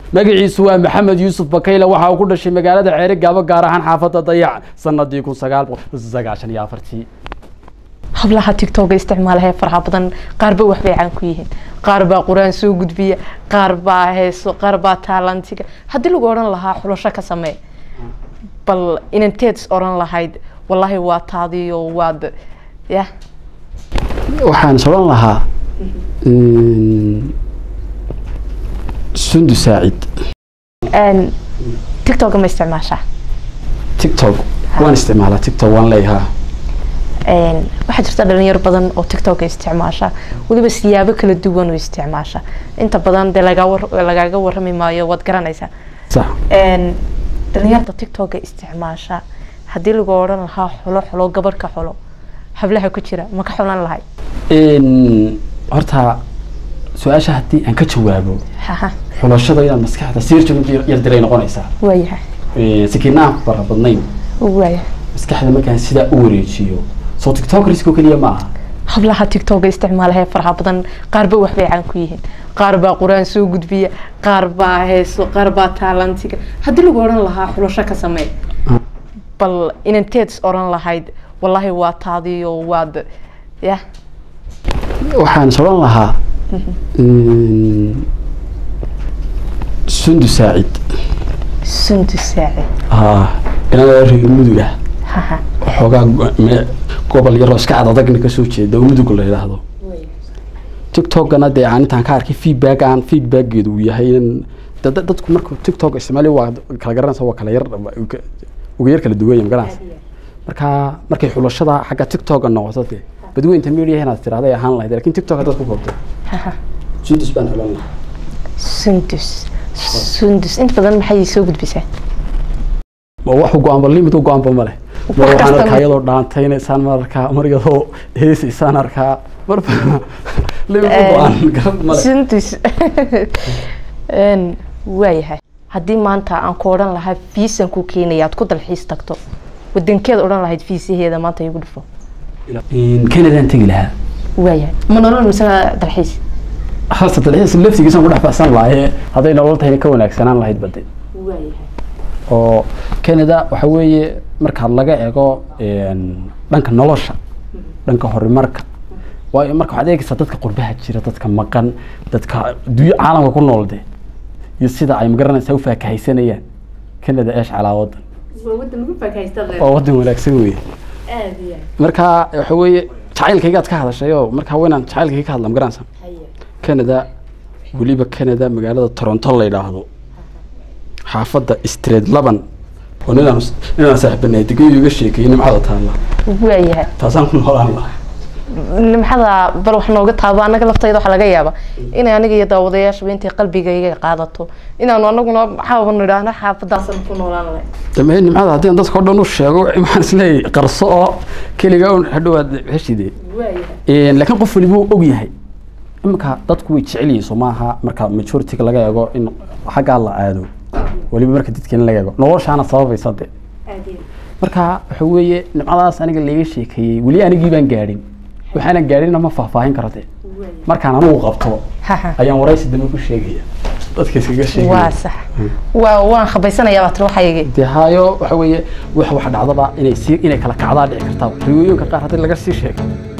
magaciisu waa maxamed yuusuf bakayle waxa uu ku dhashay magaalada ceere gaabo gaar ahaan xaafadda dayac sanadii kun sagaal boqol sagaashan iyo afartii hablaha tigtoga isticmaalaha faraha badan qaarba waxbay caan ku yihiin qaar baa qur-aan soo gudbiya qaar baa heeso qaar baa taalantiga haddii lagu odhan lahaa xulasho ka samee bal inanteed is odhan lahayd wallaahi waa taadiyo waad ya waxaan is odhan lahaa sundu saacid tigtoga ma isticmaashaa tiktok waan isticmaalaa tiktok waan leeyahaa waxaa jirta dhalinyaro badan oo tictoka isticmaasha weliba siyaabo kala duwan oo isticmaasha inta badan dee lagaa lagaaga warrami maayo waad garanaysaa sax dhalinyarta tictoka isticmaasha haddii lagu odhan lahaa xulo xulo gabar ka xulo hablaha ku jira ma ka xulan lahay horta su-aasha haddii aan ka jawaabo haha xulashada inaad maskaxda siirjan yar diray noqonaysaa waayahay sikiinaan ku fara badnayn waayahay maskaxda markaan sidaa u wareejiyo soo tiktokrisko keliya ma aha hablaha tictoga isticmaalaha faraha badan qaarba waxbay caan ku yihiin qaar baa qur-aan soo gudbiya qaar baa heeso qaar baa taalantiga haddii lagu odhan lahaa xulasho ka samee bal inanteed is odhan lahayd wallaahi waa taadiyo waad ya waxaan is odhan lahaa sundu saacid sundu saaci inada reer mudug ah haha waxoogaa me- gobol yaroo iska cad adagna kasoo jeeda oo mudug la yidhaahdo tiktokana dee aan intaan ka arkay feedback aan feedbackgeedu uu yahay in da- da- dadku marka tiktok isticmaali waa kala garanaysa waa kala yar uga yar kala duwanya magaranaysa marka markay xulashada xagga tiktoka noqoto dee badweynta media inaad tirahday ahaan lahayd lakin tiktok haddaad ku koobto haha sudus baan xulan lahaa sundus sundus inta badan maxay soo gudbisaa ma wax u go-aanba limit u go-aanba ma leh mar Wax waxaan kasta arkaa ma- iyadoo dhaantaynaysan mar arkaa mar iyadoo heesaysaan arkaa marba limit u go-aan garab ma leh sundus waayahay haddii maanta aan ku odhan lahaa fiisan ku keenaya aad ku dalxiis tagto wadankeed odhan lahayd fiisaheeda maanta igu dhufo canadaan tegi lahaa waayahay ma nolol mise dalxiis hasta dalxiis laftigiisaan ku dhex baxsan lahaye hadday nolol tahayna ka wanaagsanaan lahayd bade oo canada waxa weeye markaad laga eego dhanka nolosha dhanka horumarka waayo marka waxaad eegaysaa dadka qurbaha jira dadka maqan dadka adduunyo caalamka ku nool de iyo sida ay magaranaysaa u faakahaysanayaan canada eesh calaa wadan waa wadan wanaagsan weye marka waxa weeye jacaylkaygaad ka hadashay oo marka waynaan jacaylkayga ka hadla magaranaysaa canada weliba canada magaalada toronto la yidhaahdo xaafadda street laban oo ninaan ninaan saaxiibanahay degeeyu iga sheekeeyey nimcada taalla waayahay taasaan ku noolaan lahaa nimxada bal wax nooga taabo anaga laftayda waxaa laga yaaba inay aniga iyo daawadayaashaba intay qalbigayga qaadato inaanu anaguna maxaaba nidhaahno xaafadaasan ku noolaan lahay dambe nimcada haddii aan dadka o dhan u sheego maxaan isleeyahay qarso oo keliga un hadhowaad heshide laakiin qof waliba uu og yahay iminka dadku way jecel yihiin soo maaha marka majority-ga laga eego in xaggaa la aado weliba marka dadkeena laga eego noloshaana sababaysa de marka waxa weeye nimcadaas aniga layga sheekeeyey weli anigii baan gaadhin waxaanan gaadhinna ma faahfaahin karo de markaan anigu qabto haha ayaan waraysi dambe ku sheegaya dadka iskaga waa sheegaya sax waa waan khabaysanayaa baa tiri waxaygi dee haayo waxa weeye wax wax dhacdaba inay sii inay kala kacdaa dhici kartaa riwooyinka qaar haddii laga sii sheego